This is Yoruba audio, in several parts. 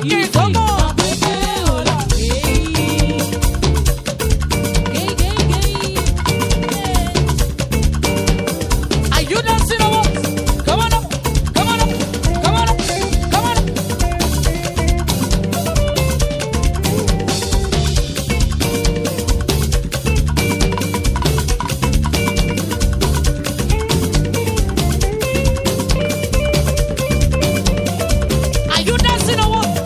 sókè sọ́kọ̀. Are you dancing or what? Come on up, come on up, come on up, come on up. Are you dancing or what?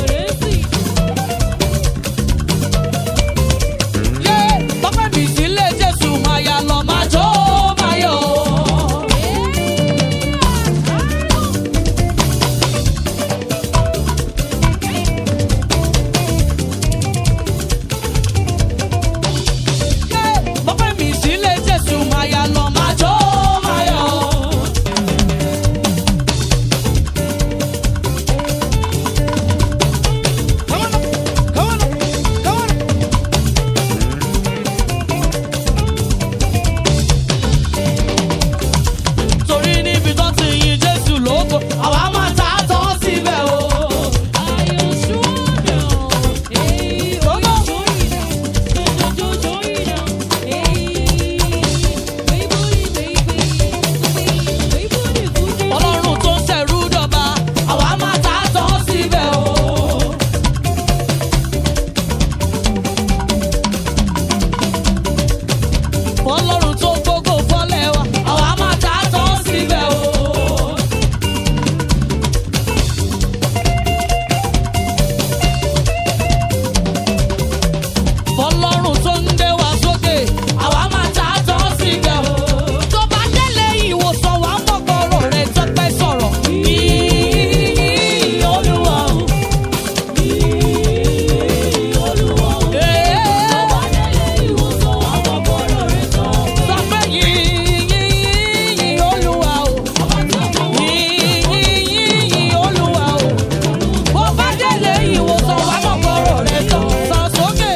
Yeah, bọ́pẹ́ mi sílé Jésù máa yà lọ máa jó máa yọ̀. Yeah, bọ́pẹ́ mi sílé Jésù máa yà lọ máa jó máa yọ̀. Come on up, come on up, come on up. torí níbi tó ti yin jésù lóko àwa máa ta á tán síbẹ̀ o. ọlọ́run tó ń ṣẹ̀rú dọ̀ba àwa máa ta á tán síbẹ̀ o. ọlọ́run tó gbógo fọ́lẹ̀ wa àwa máa ta á tán síbẹ̀ o. fọlọ́run tó ń gbé wa sókè àwa máa ta á tán síbẹ̀ o. tó bá délé ìwòsàn wa mọ̀gbọ́rọ̀ rẹ̀ tọ́pẹ́ sọ̀rọ̀. Yìí Olúwa o. Sọ pé yìí yìí Olúwa o. Yìí yìí Olúwa o. Bó bá délé ìwòsàn wa mọ̀gbọ́rọ̀ rẹ̀ tán sọ sókè.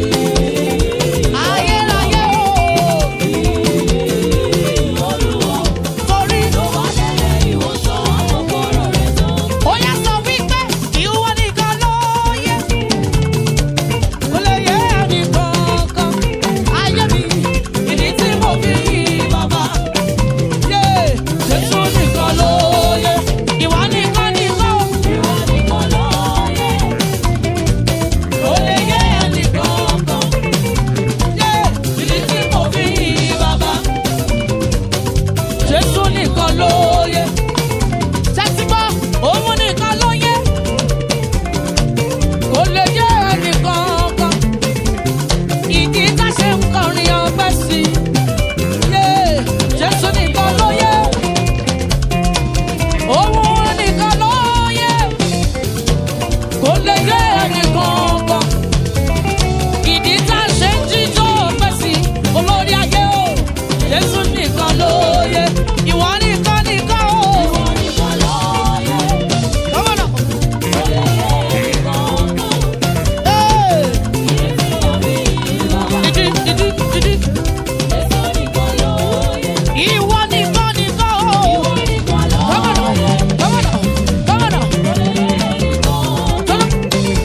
Ayérayé o. Torí ó yá sọ wípé ìwọ nìkan ló yẹ. Kò lè yé ẹnì kankan. Ayé mi, ìdí tí mo fi yí bàbá. Yé, Jésù nìkan ló yẹ. Ìwọ nìkan nìkan. Kò lè yé ẹnì kankan. Yé, ìdí tí mo fi yí bàbá. Jésù nìkan ló yẹ. Tẹ́tí gbọ́, òun nìkan ló yẹ. Kò lè yé ẹnì kankan. Ìdí tá ṣe ń kọrin ọpẹ́ sí i. Yé, Jésù nìkan ló yẹ. Òun nìkan ló yẹ. Kò lè yé ẹnì kankan. Ìdí tá ṣe ń jíjó ọpẹ́ sí i. Olórí ayé o, Jésù nìkan ló yẹ. Ìwọ nìkan nìkan o. Come on up. Hey! Didi, didi, didi. Ìwọ nìkan nìkan o. Come on up, come on up, come on up. Come on.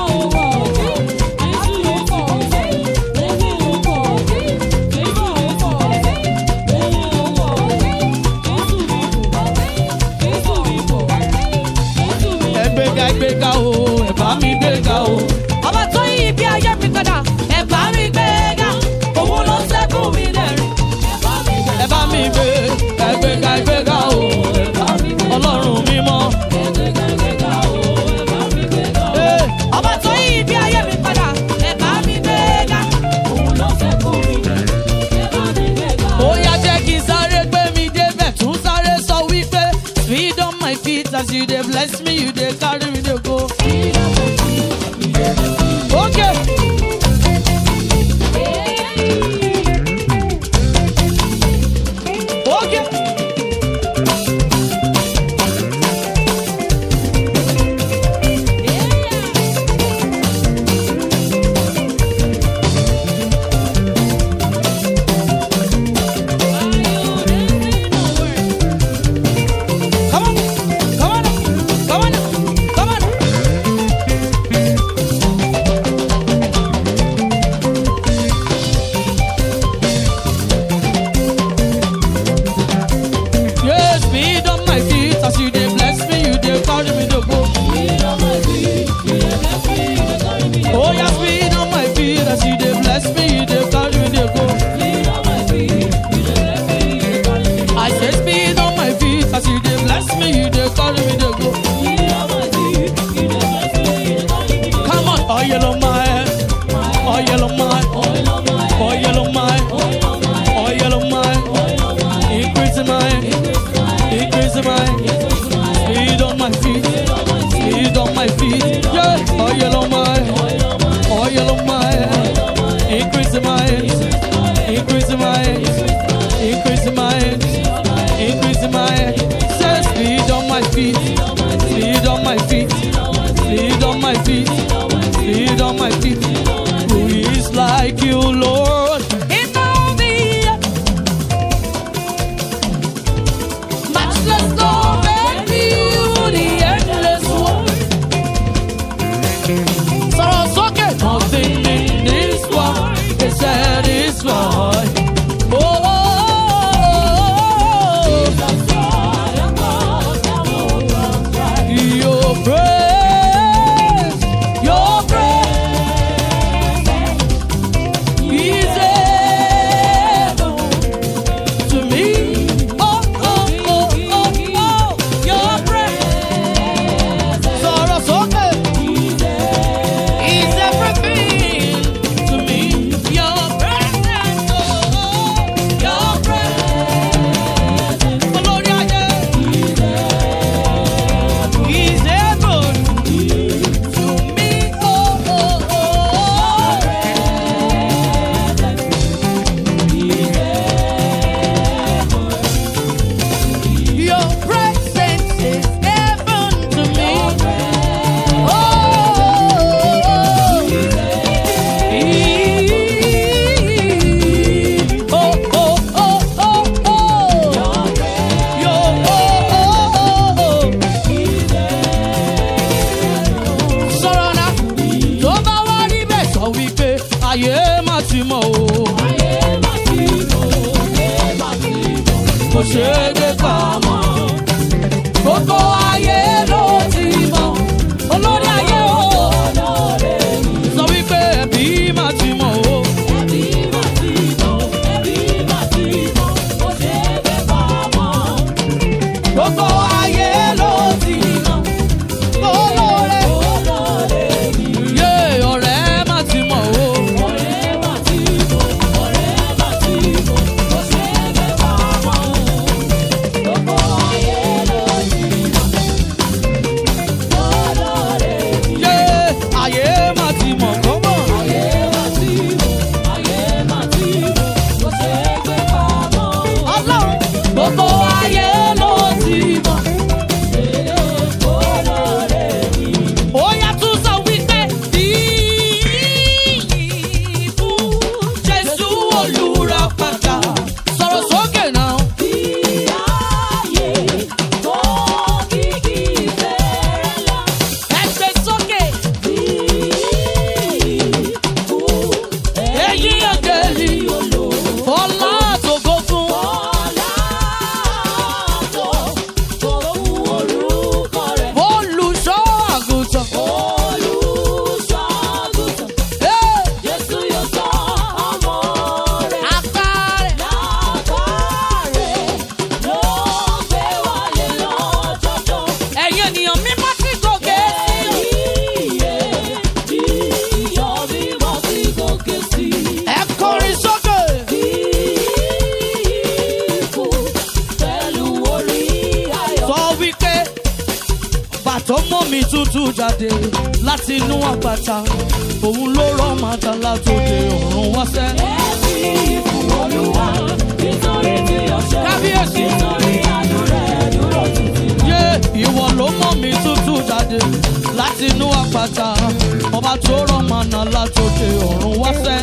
ẹgbẹ́ga ẹgbẹ́ga o ẹ̀bá mi gbẹ́ga o. ọba tó yí ibi ayé mi padà ẹ̀bá mi gbéga òun ló sẹ́kù mi lẹ́rìn ẹ̀bá mi gbé. ẹ̀bá mi gbé ẹgbẹ́ga ẹgbẹ́ga o ọlọ́run mímọ́. Ee, ọba tó yí ibi ayé mi padà ẹ̀bá mi gbéga òun ló sẹ́kù mi ó yá jẹ́ kí n sáré gbé mi débẹ̀ tún sáré sọ wípé speed on my feet as you dey bless me you dey carry me dey go. Okay. Okay. Come on, come on, come on, come on. Yes, speed on my feet as you dey bless me, you dey carry me dey go. Oh, yeah, speed on my feet as you dey bless me, you dey carry me dey go. I say speed on my feet as you dey bless me, you dey carry me dey go. Come on, oil on my head, oil on my, oil on my, oil on my, increase in my, increase in my, speed on my feet, speed on my feet, yeah, oil on my, oil on my, increase in my, increase in my, increase in my, increase in my, say speed on my feet, speed on my feet, speed on my feet, speed on my feet. Who is like you, Lord? In all the Matchless love and beauty, endless world. ṣe é gbé pamọ́. Gbogbo ayé ló ti mọ̀, olórí ayé o. Sọ wípé ẹbí máa ti mọ̀ o. Gbogbo ayé ló ti mọ̀, olóore. Yé ọ̀rẹ́ máa ti mọ̀ o. Yé ayé máa ti mọ̀ kọ́mọ̀. Ọlọ́run gbogbo ayé ló ti mọ̀. Ó yá tún sọ wípé ìyìn fún Jésù olùràpadà. Sọ̀rọ̀ sókè náà. Ẹgbẹ́ sókè. Èyí ọ̀gẹ̀lì. Fọlá àtògo fún. Olùṣọ́ àgùntàn. Hey! Apá rẹ̀. Ẹ̀yin ènìyàn mímọ́ sí gòkè sí. Ẹ kọrin sókè. Sọ wípé bàtọ́ mọ́ mi tútù jáde láti inú àpáta. Òun ló rọ́ màtá látòde ọ̀run wáṣẹ́. Kábíyèsí. Yé ìwọ ló mọ́ mi tútù jáde láti inú àpáta. Ọba tó rọ́ màná látòde ọ̀run wáṣẹ́.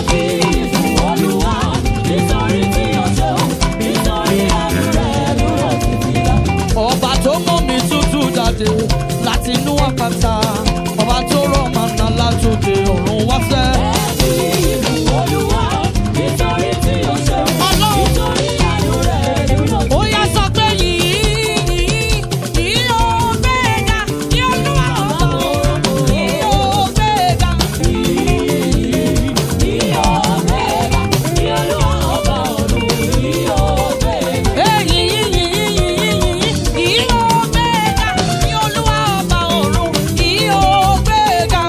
Ọba tó mọ́ mi tútù jáde láti inú àpáta. Ọba tó rọ̀ màná látòde ọ̀run wáṣẹ́. Ó yá sọ pé yìí yìí ó gbéga ní olúwa ọ̀tọ̀ yìí ó gbéga. Èyí yìí yìí yìí yìí ó gbéga ní olúwa ọba ọ̀run yìí ó gbéga.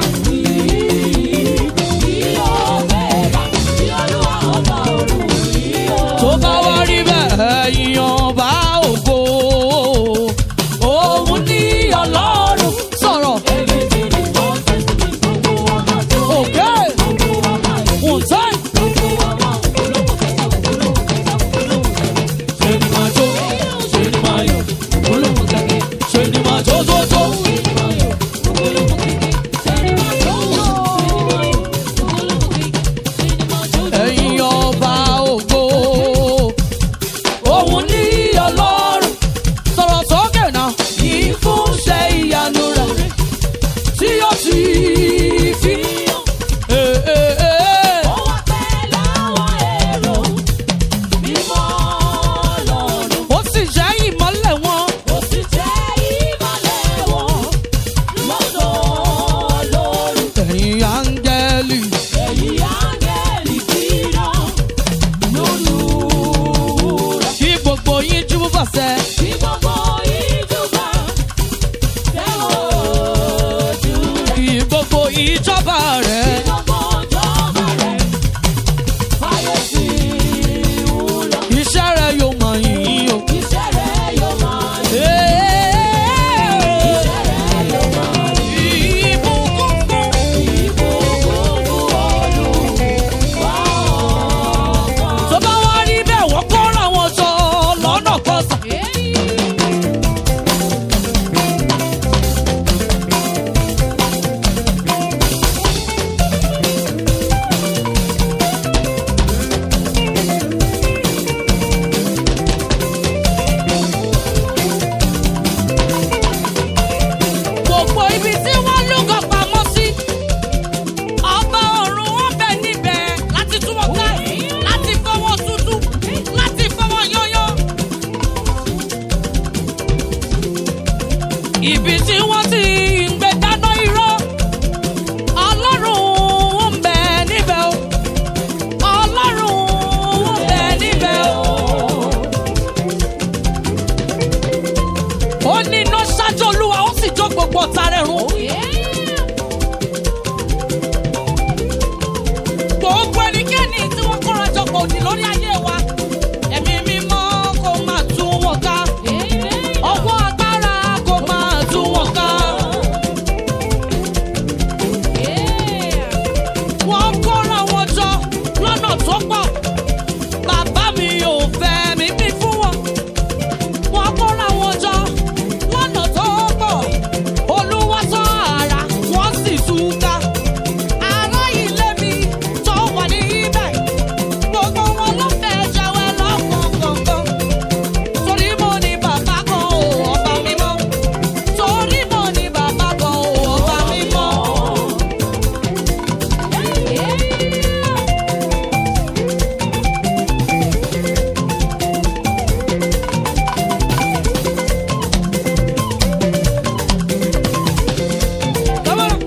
tó bá wá rí bẹ́ẹ̀ yan bá ògo òun ní ọlọ́run sọ̀rọ̀ òkè wùtẹ́. ṣe ni máa jó ṣe ni máa yọ̀ ṣe ni máa jó jó jó. ẹ̀yin ọba ògo òun ní ọlọ́run sọ̀rọ̀ sókè náà yìí fún ṣe ìyanu rẹ̀ tí ó ti fi hàn. Eh, eh, eh. ó sì jẹ́ ìmọ́lẹ̀ wọn ẹ̀yin áńgẹ́lì kí gbogbo yín jú bàṣẹ. kí gbogbo ìjọba rẹ̀ iṣẹ́ rẹ̀ yóò mọ̀ yín o. Ìbùkún fún tó bá wá rí bẹ́ẹ̀ wọ́n kọ́ra wọn jọ lọ́nà kan sàn. ibi tí wọ́n ti ń gbé dáná irọ́ ọlọ́run ń bẹ níbẹ̀ o ọlọ́run ń bẹ níbẹ̀ o. ó ní iná ṣáájú olúwa ó sì jó gbogbo ọ̀tá rẹ̀ run. gbogbo ẹnikẹ́ni tí wọ́n kóra jọ pọ̀ òdì lórí ayé wa ẹ̀mí mímọ́ kó máa tú wọn ká ọwọ́ agbára kó máa tú wọn ká. wọ́n kóra wọn jọ lọ́nà tó pọ̀ bàbá mi ò fẹ́ mi bí fún wọn. wọ́n kóra wọn jọ lọ́nà tó pọ̀ olúwa sọ ara wọ́n sì túká. ará ilé mi tó wà ní ibẹ̀ gbogbo wọn ló fẹ́ jẹ́wẹ́ lọ́kọ̀ọ̀kan. torí mo ní bàbá kan ò ọba mímọ́. torí mo ní bàbá kan ò ọba mímọ́. Come on.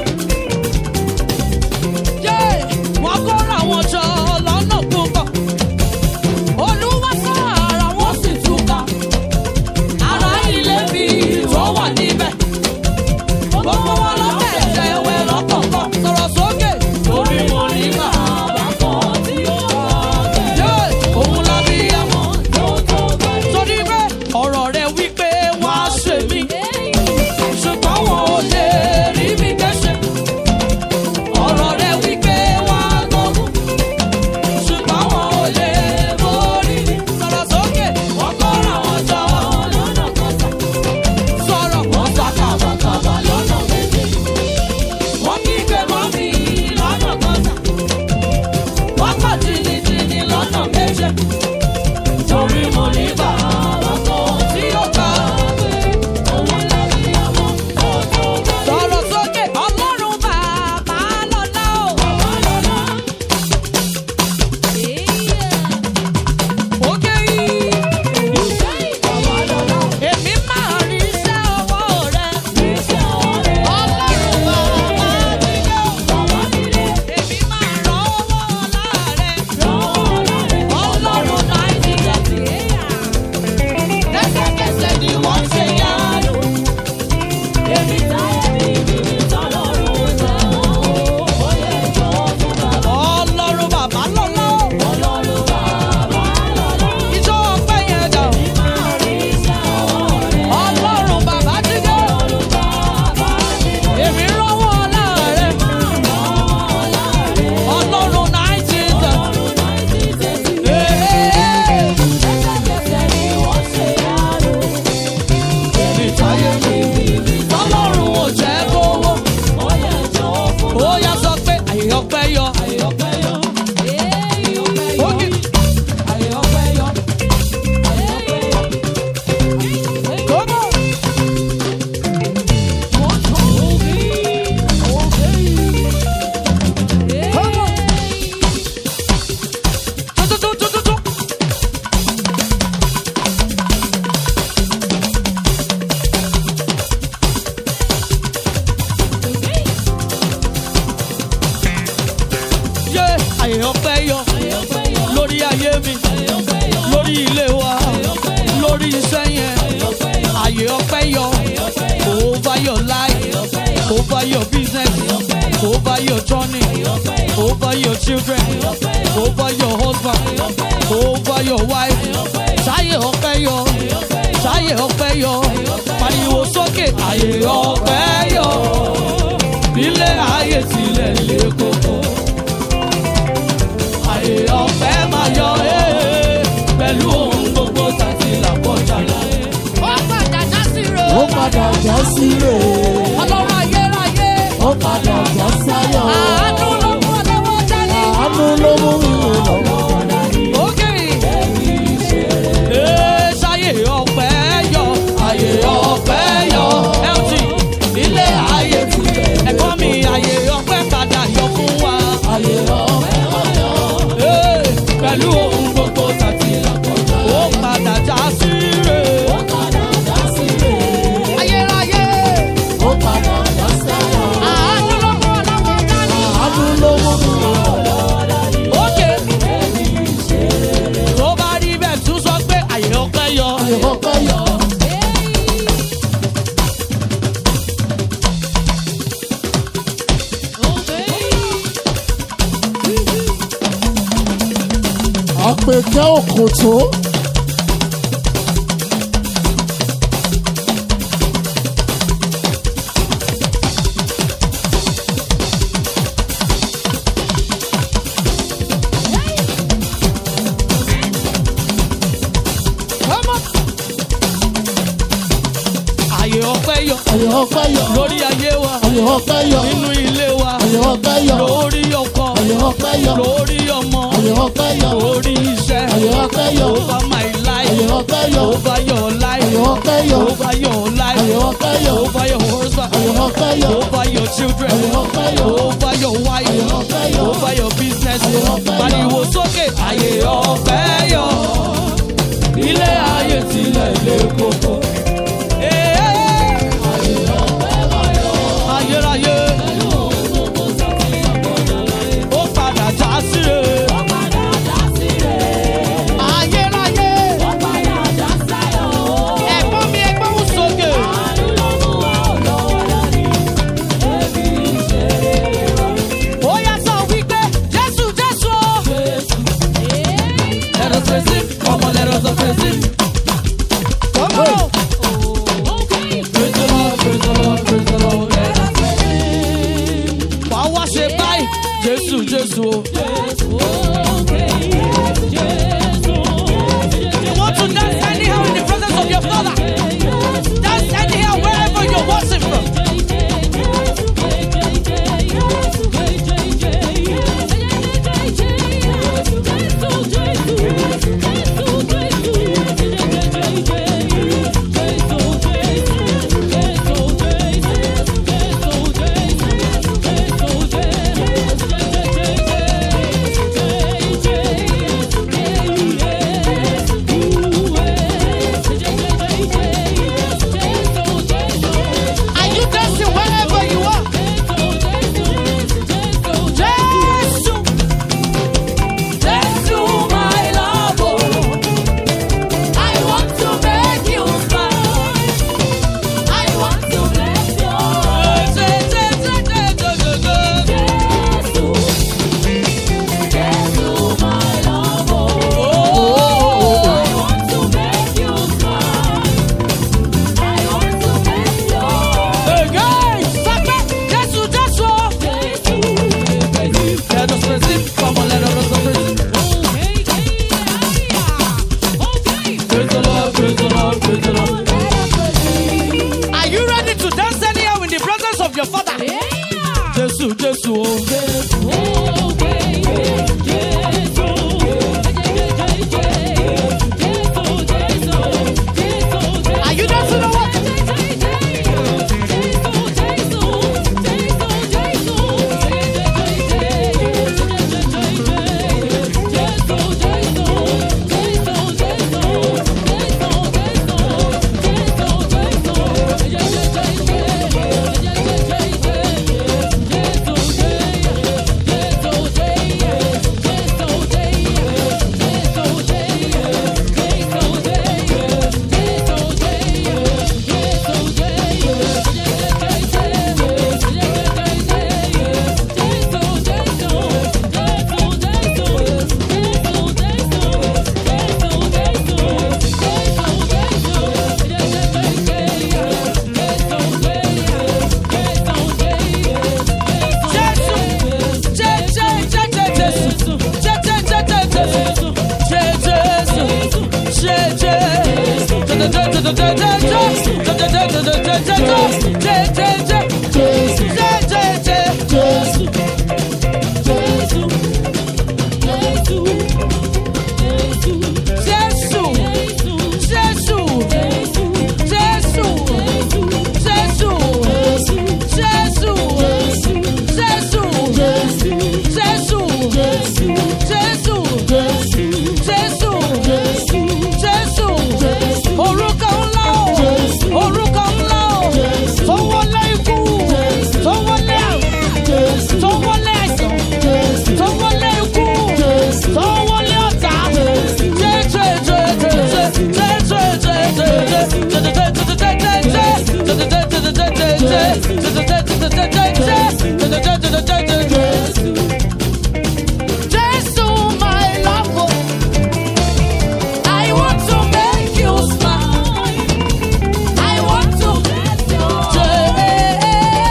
Yeah, wọ́n kóra wọn jọ lọ́nà púpọ̀. Olúwa sọ ara wọn sì túká. Ará ilé mi tó wà níbẹ̀. Gbogbo wọn ló tẹ̀sẹ̀ ẹwẹ́ lọ́kọ̀ọ̀kan. Sọ̀rọ̀ sókè. Torí mo ní bàbá kan tí ó kọ́ Yeah, òun la bí ẹ̀wọ̀n. Torí bẹ́ẹ̀ ọ̀rọ̀ rẹ̀ wípé wá ṣe mí. Ṣùgbọ́n wọn ò lè rí mi gẹ́ṣẹ̀ ọ̀rọ̀ rẹ̀ wípé wá gbógun ṣùgbọ́n wọn ò lè borí mi. sọ̀rọ̀ sókè wọ́n kọ́ra wọn jọ lọ́nà kọ́sà. sọ̀rọ̀ wọ́n sá kàbàkàbà lọ́nà méjì. wọ́n kígbe mọ́ mi lọ́nà kọ́sà. wọ́n kọ̀ jìnnìjìnnì lọ́nà méje. torí mo ní bàbá kan tí ó gbà pé òun lẹ́bí ọmọ tó tó bá. sọ̀rọ̀ sókè ọlọ́run bàbá lọ́lá o. bàbá lọ́lá. Òkè yìí. Èmi máa rí iṣẹ́ ọwọ́ rẹ̀. Ọlọ́run bàbá nílé. Èmi máa rán ọwọ́ ọlá rẹ̀. Ọlọ́run Nàìjíríà. Lẹ́sẹ̀kẹsẹ̀ ni wọ́n ṣe yánu. Èmi táyé mi bí mi tọ́lọ́run jẹ́ òye jọ̀wọ́ fún bàbá. Ọlọ́run bàbá lọ́lá o. Ọlọ́run bàbá lọ́lá. Ìjọ ọpẹ́ yẹn dà o. Ọlọ́run bàbá dídé. Èmi rọ́wọ́ ọlá rẹ̀. Ọlọ́run Nàìjíríà. Èmi táyé mi tọ́lọ́run ò jẹ́ kówó. Ó yá sọ pé àyè ọpẹ́ yọ. Ókè. Come on. Come on. Tu, tu, tu, tu, tu, tu. Yé àyè ọpẹ́ yọ lórí ayé mi lórí ilé wa lórí iṣẹ́ yẹn àyè ọpẹ́ yọ over your life over your business over your journey over your children over your husband over your wife ṣáyè ọpẹ́ yọ ṣáyè ọpẹ́ yọ pariwo sókè àyè ọpẹ́ yọ nílé ayé tilẹ̀ lé koko àyè ọ̀fẹ́ máa yọ ẹ́ pẹ̀lú ohun gbogbo tàbí làkọjá láyé. ó padà já sí ro. ó padà já sílé ọlọ́run ayérayé. ó padà já sáyọ̀ àánú ló mú ọlọ́wọ́ dání. àánú ló mú ìwé lọ́wọ́ dání. ókè. ee ṣayé ọ̀pẹ́ yọ. àyè ọ̀pẹ́ yọ. lt ilé ayé tilẹ̀. ẹ̀kọ́ mi àyè ọ̀pẹ́ padà yọ fún wa. ayé ọ̀fẹ́ wáyọ̀ Ee, pẹ̀lú ohun gbogbo tàbí làkọjá. ó padà já sí re. ó padà já sílé yọ. ayé ọpẹ́ yọ. àpèkẹ́ òkòtó. Àyè ọpẹ́ yọ ayé ọpẹ́ yọ. lórí ayé wa, ayé ọpẹ́ yọ. nínú ilé wa, ayé ọpẹ́ yọ. lórí ọkọ, ayé ọpẹ́ yọ. lórí ọmọ, ayé ọpẹ́ yọ. lórí iṣẹ́, ayé ọpẹ́ yọ. over my ayé life, ọpẹ́ yọ. over your life, ayé ọpẹ́ yọ. over your ayé life, ọpẹ́ yọ. over your husband, ayé ọpẹ́ yọ. over your children, ayé ọpẹ́ yọ. over your wife, ayé ọpẹ́ yọ. over your business. Ayé ọpẹ́ yọ. Pariwo sókè, àyè ọpẹ́ yọ. Ilé ayé tilẹ̀ lé koko. Ayérayé. Ó padà já síre. Ayérayé. Ẹ̀gbọ́n mi ẹgbẹ́ wù sókè. Ó yá sọ wípé Jésù Jésù. Let us praise him. Come on, let us praise him. Come on. Praise the Lord, praise the Lord, praise the Lord. Let us praise him. Wàá wá ṣe báyìí. Jésù Jésù o. You want to dance anyhow in the presence of your father. Dance anyhow wherever you're worship from. Are you dancing wherever you are? Jésù. Jésù my love. I want to make you smile. I want to bless Again, Sake, Jésù, Jésù. Let us praise him. Come on, let us praise him. Praise the Lord, praise the Lord, praise the Lord. Are you ready to dance anyhow in the presence of your father? Jésù, Jésù, oh. Are you dancing or what? Jésù. Orúkọ ńlá o. Jésù. Jesus, my love. I want to make you smile. I want to bless your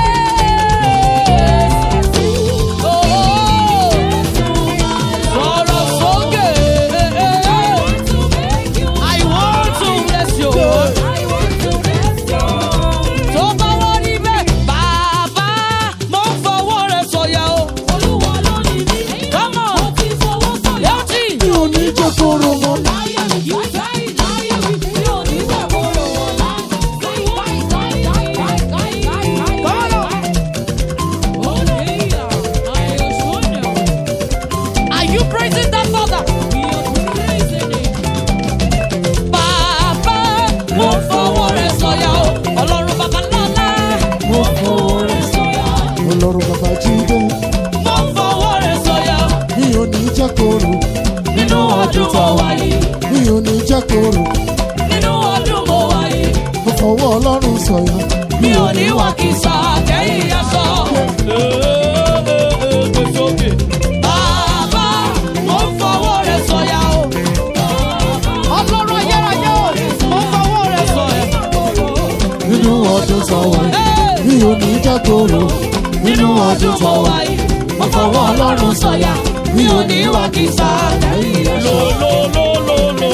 I want to bless you. Tó bá wọ́n níbẹ̀, bàbá mo ń fọwọ́ rẹ̀ sọ̀yà o. Come on, yóò jì. mi ò ní jẹ́ kóró mọ́. Are you praising that father? Bàbá mo ń fọwọ́ rẹ̀ sọ̀yà o. Ọlọ́run bàbá lọ́lá. mo fọwọ́ rẹ̀ sọ̀yà. ọlọ́run bàbá jíde Mo ń fọwọ́ rẹ̀ sọ̀yà o. mi ò ní jẹ́ kóró. Nínú ọdún mo wà yìí. mi ò ní jẹ́ kóró. Nínú ọdún mo wà yìí. mo fọwọ́ ọlọ́run sọ̀yà. mi ò ní wà kìsà kẹ́yìn aṣọ. Bàbá mo ń fọwọ́ rẹ̀ sọ̀yà o. Ọlọ́run ayérayé o, mo ń fọwọ́ rẹ̀ sọ̀yà. nínú ọdún sọ̀wọ́ mi ò ní jẹ́ kóró. Nínú ọdún mo wà yìí, mo fọwọ́ Ọlọ́run sọ̀yà. Mi ò ní wà kìsà kẹ́yìn aṣọ.